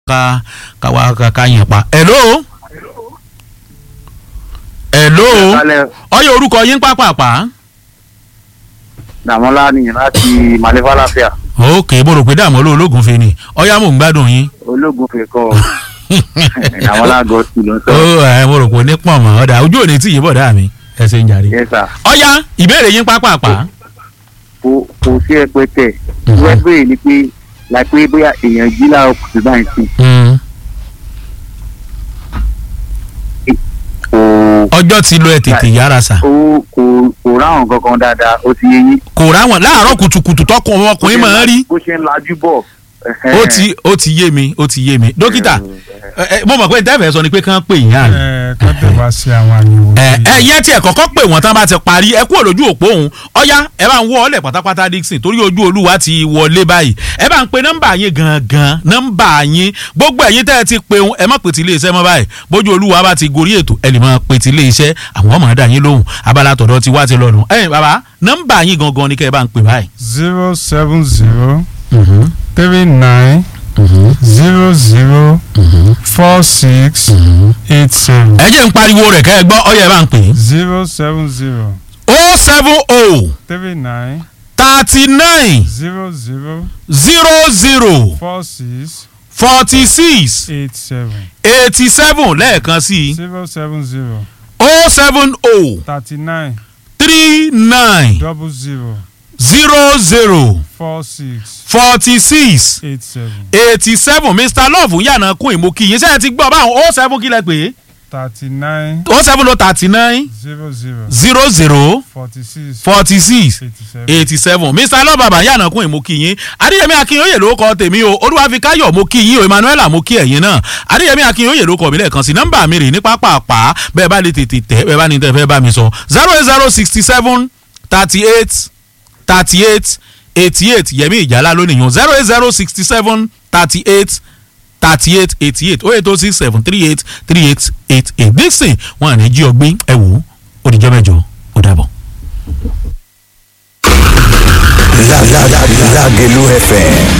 ká ká wá ká ká yẹn pa. hello. hello. Kálẹ̀ ọyọ orúkọ yín pápápá. Dàmọ́lá ni láti Màlẹ́fà láfíà. ok mo rò pé dààmú olóògùn fi ni ọyá mò ń gbádùn yín. Ológun fẹ́ kọ́ Dàmọ́lá gọ́ọ̀sì ló ń ó sọ. ẹ mo rò pé ní pọ̀ mọ́ ọ̀dà ojú òní tí yìí bọ̀ dá mi ẹ ṣe ń jàre. Yes sir. ọyá ìbéèrè yín pápápá. Kò kò sí ẹpẹtẹ. Mhm. Wọ́n béèrè ni pé láìpẹ́ bóyá èèyàn jí láàárọ̀ kùtù báyìí sí. Mm. Kò ọjọ́ ti lọ ẹ tètè yára sà. ó kò kò ráhùn kankan dáadáa ó ti yé yín. kò ráwọn láàárọ̀ kùtùkùtù tọkùn ọmọkùnrin máa ń rí. Bó ṣe ń lajú bọ̀. ó ti ó ti yé mi ó ti yé mi dókítà ẹ, ẹ, mo mọ̀ pé tẹ́fẹ̀ẹ́ sọ ni pé kán pè yín àná. ẹ kọ́tẹ̀ wá sí àwọn àyẹ̀wò. ẹ tí- ẹ yẹn tiẹ̀ kọ́kọ́ pè wọ́n tán bá ti parí ẹ kúrò lójú òpó òun ọ̀yá ẹ bá ń wọ́ ọ́lẹ̀ pátápátá Dixon torí ojú olúwa ti wọlé báyìí ẹ bá ń pe nọ́mbà yín gangan nọ́mbà yín gbogbo ẹ̀yin tẹ́ ẹ ti pe òun ẹ má pè tí ilé iṣẹ́ mọ́ báyìí bójú olúwa bá ti gorí ètò ẹ lè máa pè tí ilé iṣẹ́ àwọn ọmọ ẹ̀dá yín lóhùn abala tọ̀dọ̀ ti wá ti lọ́nu ẹ̀yin bàbá nọ́mbà yín gangan ni kẹ́ ẹ bá ń pè báyìí. zero seven zero three nine zero zero four six eight seven ẹ jẹ́ ń pariwo rẹ̀ kẹ́ ẹ gbọ́ ọ̀yá ẹ bá ń pè é zero seven zero o seven o three nine thirty nine zero zero zero zero four six forty six eight seven eighty seven lẹ́ẹ̀kan sí i zero seven zero o seven o thirty nine three nine double zero zero zero four six forty six eight seven eighty seven mr love yànnà kún ìmú kí yín sẹ́yìn ti gbọ́ báwọn o seven kílẹ̀ pé thirty nine o seven lo thirty nine zero zero zero zero forty six forty six eighty seven. eighty seven mr love bàbá yànnà kún ìmú kí yín adéyẹmí akínyóye ló kọ tèmi o olúwafikáyọ̀ mo kí yín o emmanuel mo kí ẹ̀yin náà adéyẹmí akínyóye ló kọ mi lẹ́ẹ̀kan sí nọ́mbà mi rè ní pápápá bẹ́ẹ̀ bá lè tètè tẹ̀ bẹ́ẹ̀ bá ní tẹ́ fẹ́ bá mi sọ zero eight zero sixty seven thirty eight thirty eight eighty eight yẹmi ìjàlá lónìí yàn zero eight zero sixty seven thirty eight thirty eight eighty eight oh eight oh six seven three eight three eight eight eight dixon wọn à ní jí ọgbín ẹ wò ó ó dìjọ́ mẹ́jọ ó dàbọ̀. Lágẹ̀lú FM